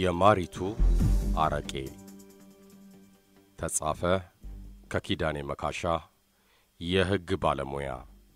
የማሪቱ አረቄ ተጻፈ ከኪዳኔ መካሻ የሕግ ባለሙያ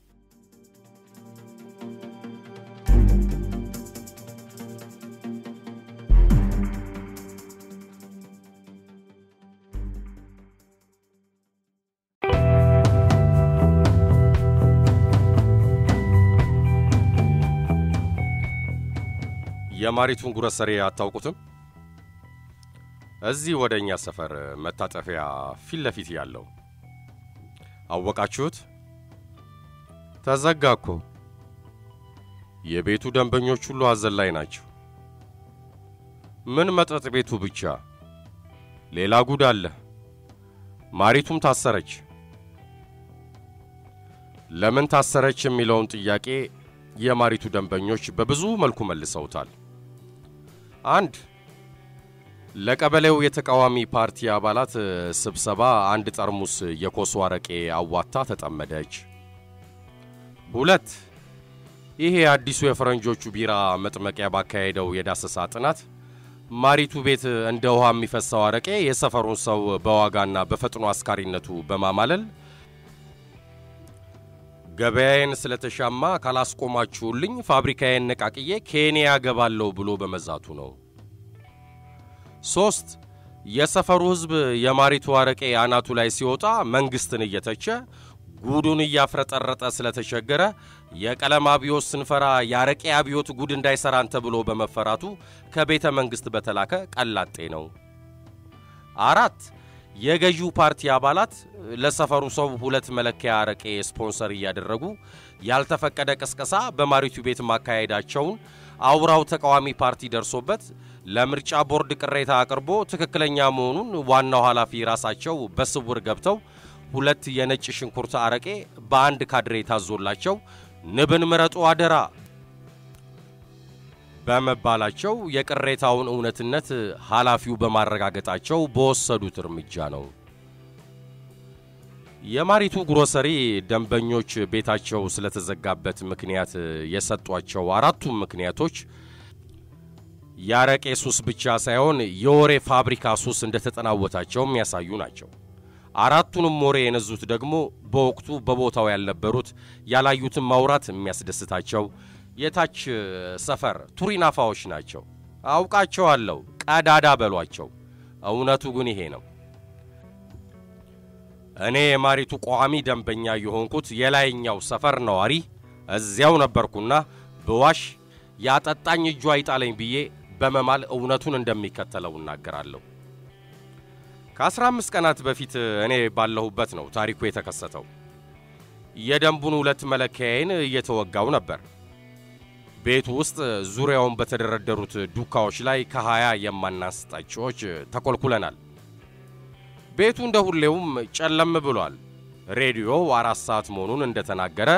የማሪቱን ጉረሰሬ አታውቁትም? እዚህ ወደ እኛ ሰፈር መታጠፊያ ፊት ለፊት ያለው አወቃችሁት? ተዘጋ እኮ። የቤቱ ደንበኞች ሁሉ ሐዘን ላይ ናቸው። ምን መጠጥ ቤቱ ብቻ፣ ሌላ ጉድ አለ። ማሪቱም ታሰረች። ለምን ታሰረች የሚለውን ጥያቄ የማሪቱ ደንበኞች በብዙ መልኩ መልሰውታል። አንድ ለቀበሌው የተቃዋሚ ፓርቲ አባላት ስብሰባ አንድ ጠርሙስ የኮሶ አረቄ አዋታ ተጠመደች። ሁለት ይሄ አዲሱ የፈረንጆቹ ቢራ መጥመቂያ ባካሄደው የዳሰሳ ጥናት ማሪቱ ቤት እንደ ውሃ የሚፈሰው አረቄ የሰፈሩን ሰው በዋጋና በፈጥኖ አስካሪነቱ በማማለል ገበያዬን ስለተሻማ ካላስቆማችሁልኝ ፋብሪካዬን ነቃቅዬ ኬንያ ገባለሁ ብሎ በመዛቱ ነው። ሦስት የሰፈሩ ሕዝብ የማሪቱ አረቄ አናቱ ላይ ሲወጣ መንግሥትን እየተቸ ጉዱን እያፍረጠረጠ ስለተቸገረ የቀለም አብዮት ስንፈራ የአረቄ አብዮት ጉድ እንዳይሠራን ተብሎ በመፈራቱ ከቤተ መንግሥት በተላከ ቀላጤ ነው። አራት የገዢው ፓርቲ አባላት ለሰፈሩ ሰው ሁለት መለኪያ አረቄ ስፖንሰር እያደረጉ ያልተፈቀደ ቅስቀሳ በማሪቱ ቤት ማካሄዳቸውን አውራው ተቃዋሚ ፓርቲ ደርሶበት ለምርጫ ቦርድ ቅሬታ አቅርቦ ትክክለኛ መሆኑን ዋናው ኃላፊ ራሳቸው በስውር ገብተው ሁለት የነጭ ሽንኩርት አረቄ በአንድ ካድሬ ታዞላቸው ንብን ምረጡ አደራ በመባላቸው የቅሬታውን እውነትነት ኃላፊው በማረጋገጣቸው በወሰዱት እርምጃ ነው። የማሪቱ ግሮሰሪ ደንበኞች ቤታቸው ስለተዘጋበት ምክንያት የሰጧቸው አራቱም ምክንያቶች የአረቄ ሱስ ብቻ ሳይሆን የወሬ ፋብሪካ ሱስ እንደተጠናወታቸው የሚያሳዩ ናቸው። አራቱንም ወሬ የነዙት ደግሞ በወቅቱ በቦታው ያልነበሩት ያላዩትን ማውራት የሚያስደስታቸው የታች ሰፈር ቱሪናፋዎች ናቸው። አውቃቸዋለሁ፣ ቀዳዳ በሏቸው። እውነቱ ግን ይሄ ነው። እኔ የማሪቱ ቋሚ ደንበኛ የሆንኩት የላይኛው ሰፈር ነዋሪ እዚያው ነበርኩና ብዋሽ ያጠጣኝ እጁ አይጣለኝ ብዬ በመማል እውነቱን እንደሚከተለው እናገራለሁ። ከአስራ አምስት ቀናት በፊት እኔ ባለሁበት ነው ታሪኩ የተከሰተው። የደንቡን ሁለት መለኪያዬን እየተወጋው ነበር። ቤቱ ውስጥ ዙሪያውን በተደረደሩት ዱካዎች ላይ ከሀያ የማናንስ ጠጪዎች ተኮልኩለናል። ቤቱ እንደ ሁሌውም ጨለም ብሏል። ሬዲዮው አራት ሰዓት መሆኑን እንደተናገረ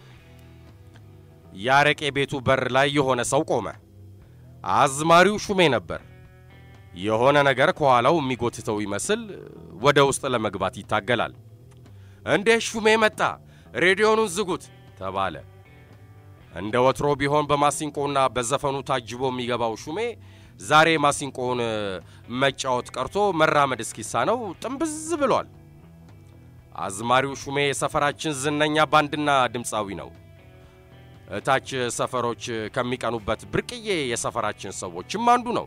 የአረቄ ቤቱ በር ላይ የሆነ ሰው ቆመ። አዝማሪው ሹሜ ነበር። የሆነ ነገር ከኋላው የሚጎትተው ይመስል ወደ ውስጥ ለመግባት ይታገላል። እንዴ ሹሜ መጣ፣ ሬዲዮኑን ዝጉት ተባለ። እንደ ወትሮ ቢሆን በማሲንቆና በዘፈኑ ታጅቦ የሚገባው ሹሜ ዛሬ ማሲንቆውን መጫወት ቀርቶ መራመድ እስኪሳነው ጥንብዝ ብሏል። አዝማሪው ሹሜ የሰፈራችን ዝነኛ ባንድና ድምፃዊ ነው። እታች ሰፈሮች ከሚቀኑበት ብርቅዬ የሰፈራችን ሰዎችም አንዱ ነው።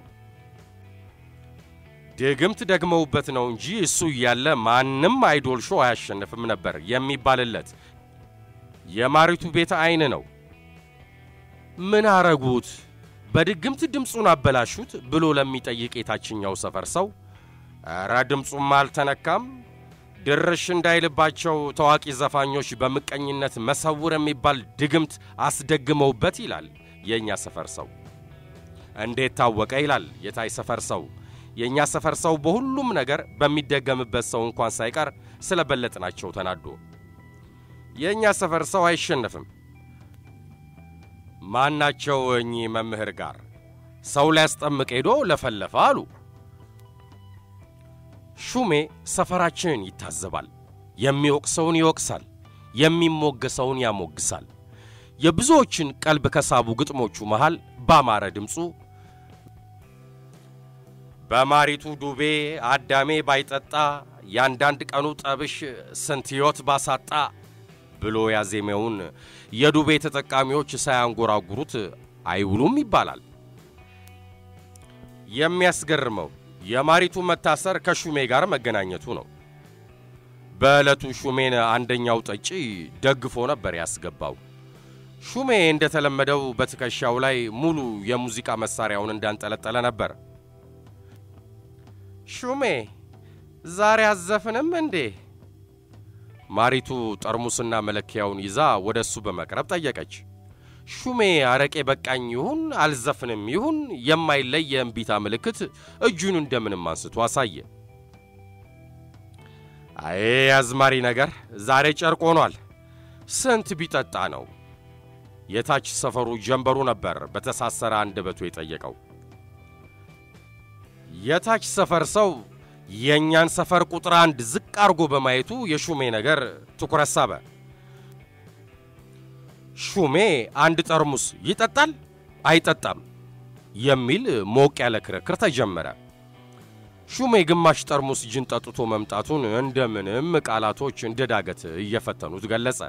ድግምት ደግመውበት ነው እንጂ እሱ እያለ ማንም አይዶል ሾው አያሸንፍም ነበር የሚባልለት የማሪቱ ቤተ አይን ነው። ምን አረጉት? በድግምት ድምፁን አበላሹት ብሎ ለሚጠይቅ የታችኛው ሰፈር ሰው ኧረ ድምፁም አልተነካም፣ ድርሽ እንዳይልባቸው ታዋቂ ዘፋኞች በምቀኝነት መሰውር የሚባል ድግምት አስደግመውበት ይላል የእኛ ሰፈር ሰው። እንዴት ታወቀ ይላል የታይ ሰፈር ሰው። የእኛ ሰፈር ሰው በሁሉም ነገር በሚደገምበት ሰው እንኳን ሳይቀር ስለ በለጥናቸው ተናዶ የእኛ ሰፈር ሰው አይሸነፍም። ማናቸው እኚህ መምህር ጋር ሰው ሊያስጠምቅ ሄዶ ለፈለፈ አሉ። ሹሜ ሰፈራችንን ይታዘባል። የሚወቅሰውን ይወቅሳል፣ የሚሞገሰውን ያሞግሳል። የብዙዎችን ቀልብ ከሳቡ ግጥሞቹ መሃል ባማረ ድምፁ በማሪቱ ዱቤ አዳሜ ባይጠጣ ያንዳንድ ቀኑ ጠብሽ ስንት ሕይወት ባሳጣ ብሎ ያዜመውን የዱቤ ተጠቃሚዎች ሳያንጎራጉሩት አይውሉም ይባላል። የሚያስገርመው የማሪቱ መታሰር ከሹሜ ጋር መገናኘቱ ነው። በዕለቱ ሹሜን አንደኛው ጠጪ ደግፎ ነበር ያስገባው። ሹሜ እንደተለመደው በትከሻው ላይ ሙሉ የሙዚቃ መሳሪያውን እንዳንጠለጠለ ነበር። ሹሜ ዛሬ አዘፍንም እንዴ? ማሪቱ ጠርሙስና መለኪያውን ይዛ ወደ እሱ በመቅረብ ጠየቀች። ሹሜ አረቄ በቃኝ ይሁን አልዘፍንም ይሁን የማይለይ የእምቢታ ምልክት እጁን እንደምንም አንስቶ አሳየ። አይ አዝማሪ ነገር ዛሬ ጨርቅ ሆኗል። ስንት ቢጠጣ ነው? የታች ሰፈሩ ጀንበሩ ነበር በተሳሰረ አንደበቱ የጠየቀው። የታች ሰፈር ሰው የእኛን ሰፈር ቁጥር አንድ ዝቅ አርጎ በማየቱ የሹሜ ነገር ትኩረት ሳበ። ሹሜ አንድ ጠርሙስ ይጠጣል አይጠጣም የሚል ሞቅ ያለ ክርክር ተጀመረ። ሹሜ ግማሽ ጠርሙስ ጅን ጠጥቶ መምጣቱን እንደምንም ቃላቶች እንደ ዳገት እየፈተኑት ገለጸ።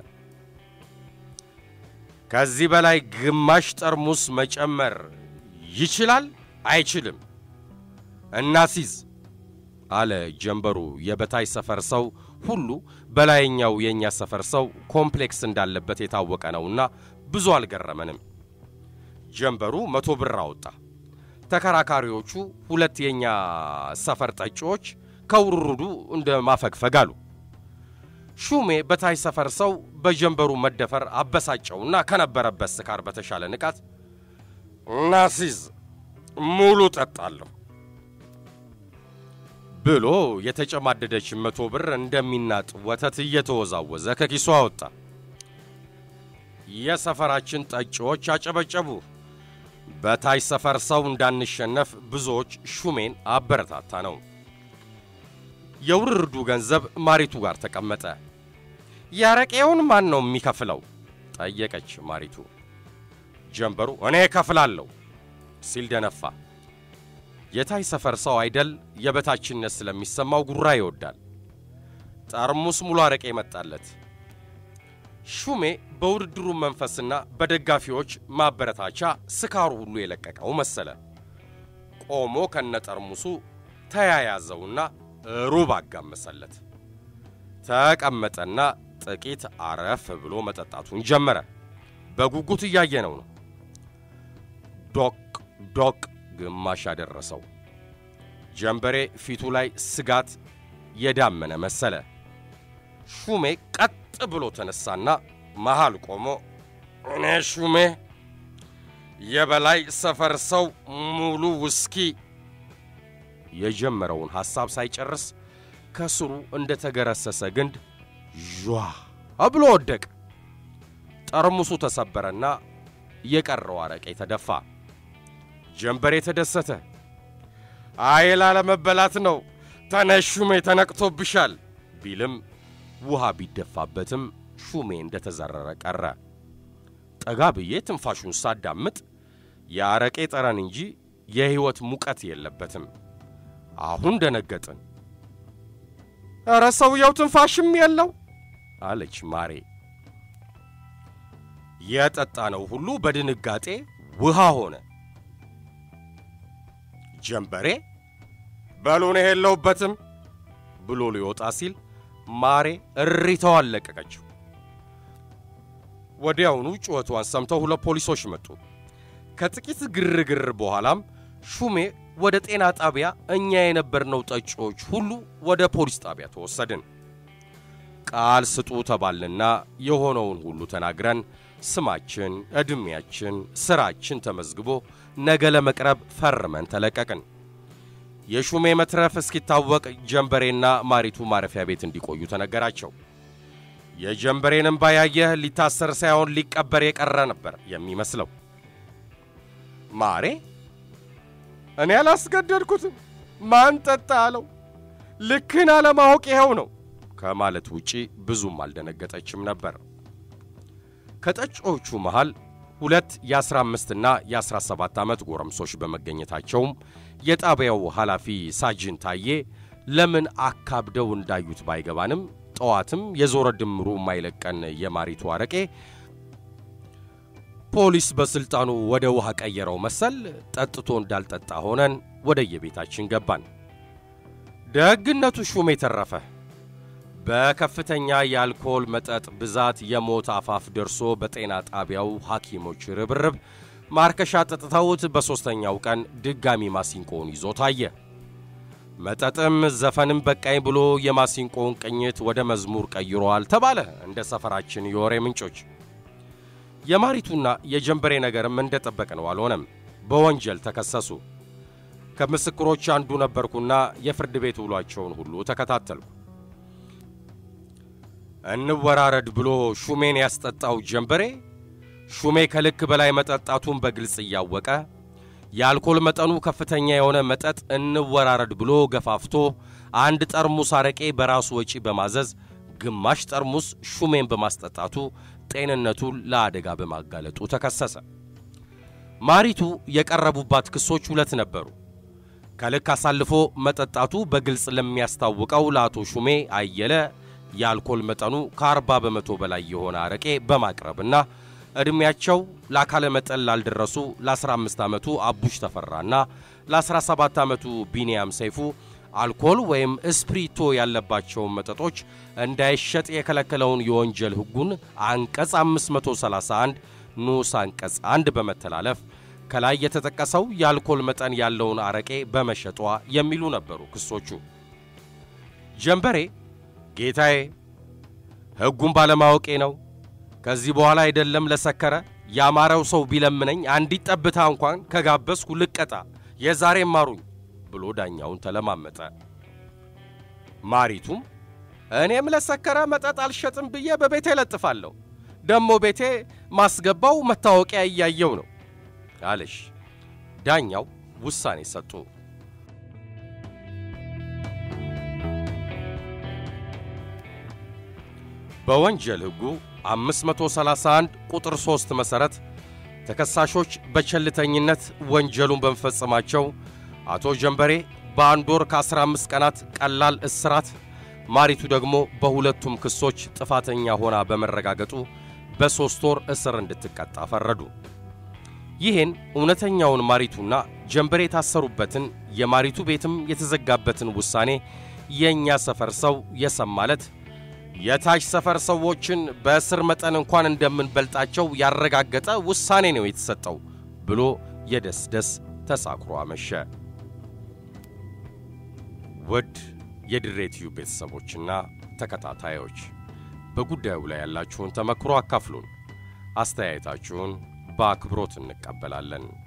ከዚህ በላይ ግማሽ ጠርሙስ መጨመር ይችላል አይችልም? እናሲዝ አለ ጀንበሩ። የበታይ ሰፈር ሰው ሁሉ በላይኛው የእኛ ሰፈር ሰው ኮምፕሌክስ እንዳለበት የታወቀ ነውና ብዙ አልገረመንም። ጀንበሩ መቶ ብር አወጣ። ተከራካሪዎቹ ሁለት የእኛ ሰፈር ጠጪዎች ከውርርዱ እንደ ማፈግፈግ አሉ። ሹሜ በታይ ሰፈር ሰው በጀንበሩ መደፈር አበሳጨውና ከነበረበት ስካር በተሻለ ንቃት ናሲዝ ሙሉ ጠጣለሁ ብሎ የተጨማደደች መቶ ብር እንደሚናጥ ወተት እየተወዛወዘ ከኪሱ አወጣ። የሰፈራችን ጠጪዎች አጨበጨቡ። በታች ሰፈር ሰው እንዳንሸነፍ ብዙዎች ሹሜን አበረታታ ነው። የውርርዱ ገንዘብ ማሪቱ ጋር ተቀመጠ። ያረቄውን ማን ነው የሚከፍለው? ጠየቀች ማሪቱ። ጀንበሩ እኔ እከፍላለሁ ሲል ደነፋ። የታይ ሰፈር ሰው አይደል የበታችነት ስለሚሰማው ጉራ ይወዳል። ጠርሙስ ሙሉ አረቄ መጣለት። ሹሜ በውድድሩ መንፈስና በደጋፊዎች ማበረታቻ ስካሩ ሁሉ የለቀቀው መሰለ። ቆሞ ከነጠርሙሱ ተያያዘውና ሩብ አጋመሰለት። ተቀመጠና ጥቂት አረፍ ብሎ መጠጣቱን ጀመረ። በጉጉት እያየነው ነው። ዶቅ ዶቅ ግማሽ ያደረሰው ጀንበሬ ፊቱ ላይ ስጋት የዳመነ መሰለ። ሹሜ ቀጥ ብሎ ተነሳና መሃል ቆሞ እኔ ሹሜ የበላይ ሰፈር ሰው ሙሉ ውስኪ የጀመረውን ሐሳብ ሳይጨርስ ከስሩ እንደ ተገረሰሰ ግንድ ዣ ብሎ ወደቀ። ጠርሙሱ ተሰበረና የቀረው አረቄ ተደፋ። ጀንበሬ ተደሰተ። አይ ላለመበላት ነው ተነሽ ሹሜ ተነቅቶብሻል ቢልም ውሃ ቢደፋበትም ሹሜ እንደተዘረረ ቀረ። ጠጋ ብዬ ትንፋሹን ሳዳምጥ የአረቄ ጠረን እንጂ የሕይወት ሙቀት የለበትም። አሁን ደነገጥን። ኧረ ሰውየው ትንፋሽም የለው አለች ማሬ። የጠጣነው ሁሉ በድንጋጤ ውሃ ሆነ። ጀንበሬ በሉን የለውበትም ብሎ ሊወጣ ሲል ማሬ እሪታዋን ለቀቀችው። ወዲያውኑ ጩኸቷን ሰምተው ሁለት ፖሊሶች መጡ። ከጥቂት ግርግር በኋላም ሹሜ ወደ ጤና ጣቢያ፣ እኛ የነበርነው ጠጪዎች ሁሉ ወደ ፖሊስ ጣቢያ ተወሰድን። ቃል ስጡ ተባልንና የሆነውን ሁሉ ተናግረን ስማችን፣ ዕድሜያችን፣ ሥራችን ተመዝግቦ ነገ ለመቅረብ ፈርመን ተለቀቅን። የሹሜ መትረፍ እስኪታወቅ ጀንበሬና ማሪቱ ማረፊያ ቤት እንዲቆዩ ተነገራቸው። የጀንበሬን እምባ ያየህ ሊታሰር ሳይሆን ሊቀበር የቀረ ነበር የሚመስለው። ማሬ እኔ አላስገደድኩትም፣ ማን ጠጣ አለው፣ ልክን አለማወቅ ይኸው ነው ከማለት ውጪ ብዙም አልደነገጠችም ነበር። ከጠጪዎቹ መሃል ሁለት የ15ና የ17 ዓመት ጎረምሶች በመገኘታቸውም የጣቢያው ኃላፊ ሳጅን ታዬ ለምን አካብደው እንዳዩት ባይገባንም ጠዋትም የዞረ ድምሩ የማይለቀን የማሪቱ አረቄ ፖሊስ በሥልጣኑ ወደ ውሃ ቀየረው መሰል ጠጥቶ እንዳልጠጣ ሆነን ወደ የቤታችን ገባን። ደግነቱ ሹሜ ተረፈ። በከፍተኛ የአልኮል መጠጥ ብዛት የሞት አፋፍ ደርሶ በጤና ጣቢያው ሐኪሞች ርብርብ ማርከሻ ጠጥተውት በሦስተኛው ቀን ድጋሚ ማሲንቆውን ይዞ ታየ። መጠጥም ዘፈንም በቃኝ ብሎ የማሲንቆውን ቅኝት ወደ መዝሙር ቀይሯል ተባለ እንደ ሰፈራችን የወሬ ምንጮች። የማሪቱና የጀንበሬ ነገርም እንደጠበቅ ነው አልሆነም። በወንጀል ተከሰሱ። ከምስክሮች አንዱ ነበርኩና የፍርድ ቤት ውሏቸውን ሁሉ ተከታተልኩ። እንወራረድ ብሎ ሹሜን ያስጠጣው ጀንበሬ ሹሜ ከልክ በላይ መጠጣቱን በግልጽ እያወቀ የአልኮል መጠኑ ከፍተኛ የሆነ መጠጥ እንወራረድ ብሎ ገፋፍቶ አንድ ጠርሙስ አረቄ በራሱ ወጪ በማዘዝ ግማሽ ጠርሙስ ሹሜን በማስጠጣቱ ጤንነቱን ለአደጋ በማጋለጡ ተከሰሰ። ማሪቱ የቀረቡባት ክሶች ሁለት ነበሩ። ከልክ አሳልፎ መጠጣቱ በግልጽ ለሚያስታውቀው ለአቶ ሹሜ አየለ የአልኮል መጠኑ ከ40 በመቶ በላይ የሆነ አረቄ በማቅረብና ዕድሜያቸው ለአካለ መጠን ላልደረሱ ለ15 ዓመቱ አቡሽ ተፈራና ለ17 ዓመቱ ቢንያም ሰይፉ አልኮል ወይም እስፕሪቶ ያለባቸውን መጠጦች እንዳይሸጥ የከለከለውን የወንጀል ሕጉን አንቀጽ 531 ንዑስ አንቀጽ 1 በመተላለፍ ከላይ የተጠቀሰው የአልኮል መጠን ያለውን አረቄ በመሸጧ የሚሉ ነበሩ ክሶቹ። ጀንበሬ ጌታዬ፣ ሕጉን ባለማወቄ ነው። ከዚህ በኋላ አይደለም ለሰከረ ያማረው ሰው ቢለምነኝ አንዲት ጠብታ እንኳን ከጋበዝኩ ልቀጣ፣ የዛሬ ማሩኝ ብሎ ዳኛውን ተለማመጠ። ማሪቱም እኔም ለሰከረ መጠጥ አልሸጥም ብዬ በቤቴ ለጥፋለሁ፣ ደሞ ቤቴ ማስገባው መታወቂያ እያየው ነው አለሽ። ዳኛው ውሳኔ ሰጡ። በወንጀል ሕጉ 531 ቁጥር 3 መሠረት ተከሳሾች በቸልተኝነት ወንጀሉን በመፈጸማቸው አቶ ጀንበሬ በአንድ ወር ከ15 ቀናት ቀላል እስራት፣ ማሪቱ ደግሞ በሁለቱም ክሶች ጥፋተኛ ሆና በመረጋገጡ በሦስት ወር እስር እንድትቀጣ ፈረዱ። ይህን እውነተኛውን ማሪቱና ጀንበሬ የታሰሩበትን የማሪቱ ቤትም የተዘጋበትን ውሳኔ የእኛ ሰፈር ሰው የሰማለት የታች ሰፈር ሰዎችን በእስር መጠን እንኳን እንደምንበልጣቸው ያረጋገጠ ውሳኔ ነው የተሰጠው ብሎ የደስደስ ተሳክሮ አመሸ። ውድ የድሬ ቲዩብ ቤተሰቦችና ተከታታዮች በጉዳዩ ላይ ያላችሁን ተመክሮ አካፍሉን። አስተያየታችሁን በአክብሮት እንቀበላለን።